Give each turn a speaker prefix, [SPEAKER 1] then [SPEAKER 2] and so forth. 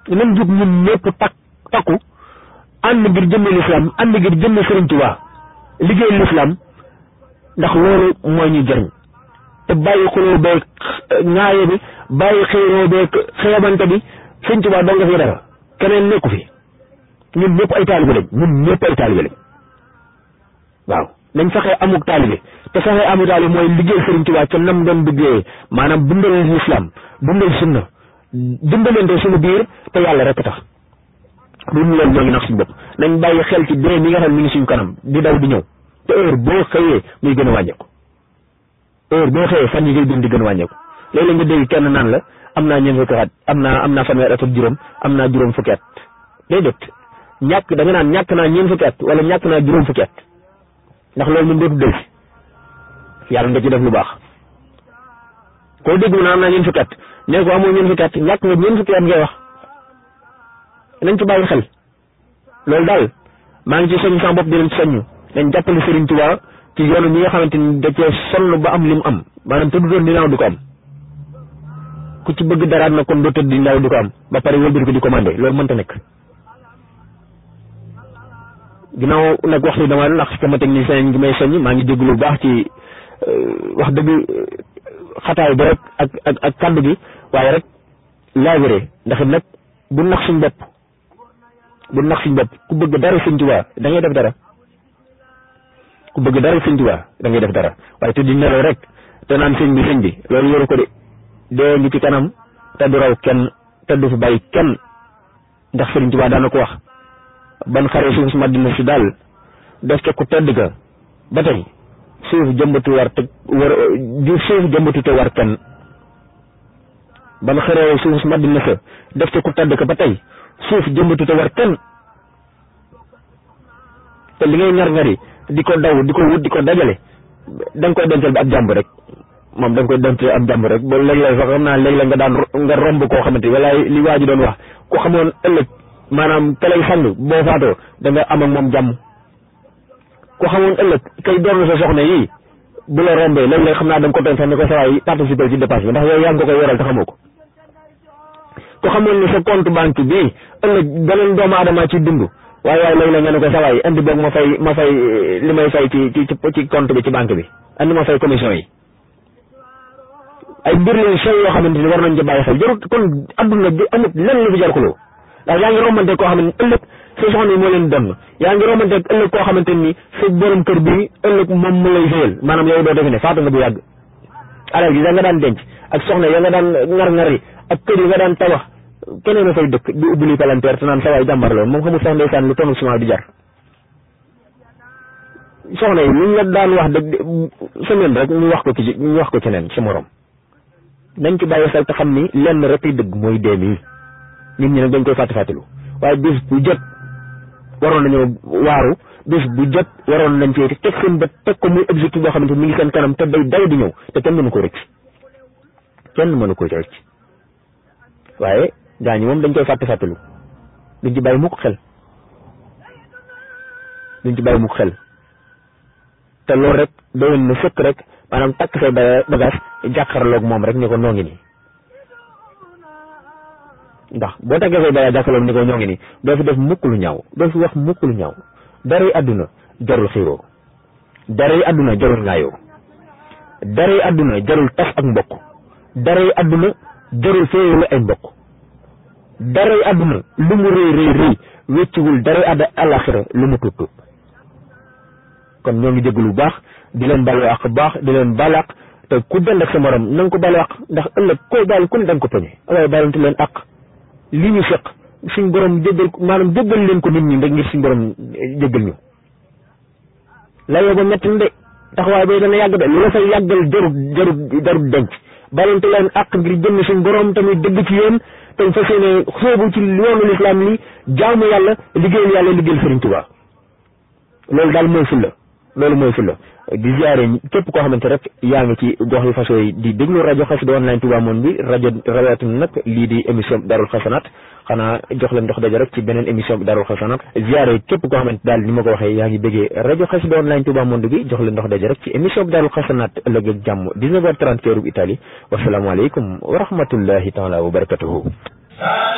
[SPEAKER 1] nañ jug ñun ñëpp takk takku ànd ngir jëmme lislaam ànd ngir jëmme Sëriñ Tuubaa liggéey lislaam ndax loolu mooy ñu jëriñ te bàyyi xuloo beeg ñaaye bi bàyyi xiiroo beeg xeebante bi Sëriñ Tuubaa doo nga fi dara keneen nekku fi ñun ñëpp ay taalibe lañ ñun ñëpp ay taalibe lañ waaw nañ fexe amuk taalibe te fexe amuk taalibe mooy liggéey Sëriñ Tuubaa ca nam doon liggéeyee maanaam dundal lislaam dundal sunna dimbalante suñu biir te yàlla rek tax lu ñu loolu ñoo ngi nax suñu bopp nañ bàyyi xel ci dee mi nga xam ne mi ngi suñu kanam di daw di ñëw te heure boo xëyee muy gën a wàññeeku heure boo xëyee fan yi ngay dund di gën a wàññeeku léeg-léeg nga dégg kenn naan la am naa ñeent fukki at am naa am naa fanweer at ak juróom am naa juróom fukki at déedéet ñàkk da nga naan ñàkk naa ñeent fukki at wala ñàkk naa juróom fukki at ndax loolu moom dootu del si yàlla nga ci def lu baax koo déglu na am naa ñeent fukki at ne ko amoo ñeent fukki at ñàkk nga ñeent fukki at ngay wax nañ ci bàyyi xel loolu daal maa ngi ci soññ sama bopp di leen soññ nañ jàppale Serigne Touba ci yoonu ñi nga xamante ni da cee sonn ba am li mu am maanaam tëdd doon dinaaw du ko am ku ci bëgg daraat na kon doo tëdd di ndaw du ko am ba pare wëlbati ko di commandé loolu mënta nekk ginnaaw nag waxtu dama ndax sama technicien ngi may soññ maa ngi déglu lu baax ci wax dëgg xataay bi rek ak ak ak kàddu gi waaye rek laabiré ndax nag bu nax suñ bopp bu nax suñ bopp ku bëgg dara Sëñ Tuubaa da ngay def dara ku bëgg dara Sëñ Tuubaa da ngay def dara waaye te di nelaw rek te naan sëñ bi sëñ bi loolu yoru ko de dee ngi ci kanam te du raw kenn te du fi bàyyi kenn ndax Sëriñ Tuubaa daana ko wax ban xare suuf si Madina si daal def ca ku tedd ga ba tey suuf jëmbatu war te war suuf jëmbatu te war kenn ban xare suuf si Madina sa def ca ku tedd ga ba tey suuf jëmbatu te war kenn te li ngay ñar-ñari di ko daw di ko wut di ko dajale da nga koy dencal bi ab jàmb rek moom da nga koy dencal ab jàmb rek ba léeg-léeg sax xam naa léeg-léeg nga daan nga romb koo xamante wala li waa ji doon wax ku xamoon ëllëg maanaam ka lay sang boo faatoo da nga am ak moom jàmm ku xamoon ëllëg kay doon sa soxna yi bu la rombee léeg-léeg xam naa da nga ko doon sax ne ko sawaay participer ci dépense bi ndax yow yaa ngi ko koy yoral te xamoo ko ku xamoon ne sa compte banque bii ëllëg beneen doomu aadama ci dund waaye waaye léeg-léeg nga ne ko sawaay andi boog ma fay ma fay li may fay ci ci ci compte bi ci banque bi andi ma fay commission yi ay mbir lañ sew yoo xamante ni war nañ ci bàyyi xel jarut kon adduna bi amut lenn lu fi jar xuloo ndax yaa ngi romante koo xamante ni ëllëg sa soxna yi moo leen donn yaa ngi romante ëllëg koo xamante ni sa borom kër bi ëllëg moom mu lay sëyal maanaam yow doo defe ne faatu nga bu yàgg alal gi da nga daan denc ak soxna ya nga daan ngar-ngar yi ak kër yi nga daan tabax keneen a fay dëkk di ubbi li palanteer te naan sa waay jàmbar loolu moom xamul sax ndeysaan lu tonu ciment di jar soxna yi luñ la daan wax dëgg semaine rek ñu wax ko ci ñu wax ko keneen sa morom nañ ci bàyyi xel te xam ni lenn rek ay dëgg mooy dee mii nit ñi nag dañ koy fàtte fàttelu waaye bis bu jot waroon nañoo waaru bis bu jot waroon nañ cee teg seen bët teg ko muy objectif boo xamante mi ngi seen kanam te day daw di ñëw te kenn mënu ko rëcc kenn mënu ko rëcc waaye gaa ñi moom dañ koy fàtte fàttelu duñ ci bàyyi mukk xel duñ ci bàyyi mukk xel te loolu rek doyoon na sëkk rek maanaam takk say bagage jàkkaarloog moom rek ni ko noo ngi nii ndax boo takkee say bagage jàkkaarloog ni ko ñoo ngi nii doo fi def mukk lu ñaaw doo fi wax mukk lu ñaaw dara yi àdduna jarul xiiroo dara yi àdduna jarul ngaayoo dara yi àdduna jarul tas ak mbokk dara yi àdduna jarul féewale ay mbokk dara yi àdduna lu mu rëy rëy rëy wécciwul dara yi àdda alaxira lu mu tuut tuut kon ñoo ngi jégalu bu baax di leen balu àq baax di leen balu àq te ku dend ak sa morom na nga ko balu àq ndax ëllëg koy baal ku ne da nga ko poñe waaye baalante leen àq li ñu seq suñ borom jéggal maanaam jéggal leen ko nit ñi rek ngir suñ borom jéggal ñu layoo ba metti na de taxawaay bay dana yàgg de lu la fay yàggal jarut jarut jarut denc baalante leen àq ngir jëmm suñ borom tamit dëgg ci yéen te fas yéene xóobu ci yoonu lislaam li jaamu yàlla liggéeyal yàlla liggéeyal Sëriñ Tuubaa loolu daal mooy fulla loolu mooy fulla di ziare képp koo xamante rek yaa ngi ci gox yu façon yi di déglu rajo Xassida online Touba Monde bi rajo rawatina nag lii di émission Darul Xasanaat xanaa jox leen dox daje rek ci beneen émission bi Darul Xasanaat ziare képp koo xamante daal ni ma ko waxee yaa ngi bëggee rajo Xassida online Touba Monde bi jox leen dox daje rek ci émission bi Darul Xasanaat ëllëg ak jàmm 19h30 heure bu Italie wasalaamaaleykum wa rahmatullahi taala wa barakatuhu